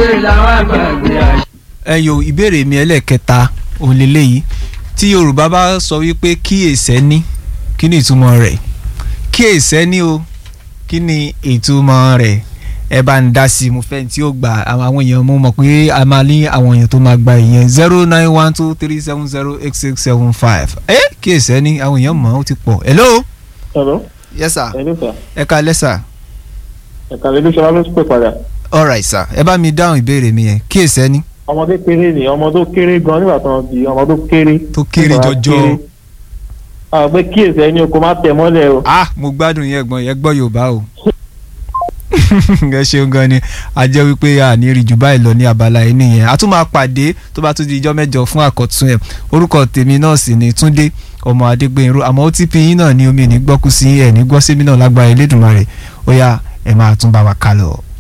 gbé làwọn àgbàgbé àṣà. ẹyọ ìbéèrè mi ẹlẹ́ẹ̀kẹta òun lélẹ́yìí tí yorùbá bá sọ wípé kíyèsẹ́ ní kí ni ìtumọ̀ rẹ̀ kíyèsẹ́ ní o kí ni ìtumọ̀ rẹ̀ ẹ bá ń dá sí i mo fẹ́ tí ó gba àwọn àwọn èèyàn mo mọ̀ pé a máa ní àwọn èèyàn tó máa gba ìyẹn zero nine one two three seven zero eight six seven five ẹ kíyèsẹ́ ní àwọn èèyàn mọ̀ ó ti pọ̀ hello. Hello. yes sir Hello sir. ẹ ká lẹ́sà Ẹ̀ka lè lóṣù wa ló pè padà. alright sir ẹ bá mi dáhùn ìbéèrè mi yẹn kíyèsẹ́ ní Ọmọdé kéré ni ọmọ tó kéré gan nígbà tó ń di ọmọ tó kéré. tó kéré Ọmọ jọjọ. kéré. Àwọn pé kíyèsí ẹni o kò má tẹ̀ mọ́lẹ̀ o. ah mo gbádùn yẹn gbọ́n yẹn gbọ́ yorùbá o ẹ ṣeun gan ni a jẹ́ wípé a ní rí jù báyìí lọ ní abala yìí nìyẹn a tún máa pàdé tó bá tún di ijọ́ mẹ́jọ fún àkọ́tún ẹ̀ orúkọ tèmi náà sì ni túndé ọmọ adégbènrú àmọ́ ó ti pin yín náà ní omi ní gbọ́kú sí ẹ̀ ní gbọ́sẹ́mi náà lágbára elédùnmarè ó yá ẹ̀ máa tún bá wa kálọ̀.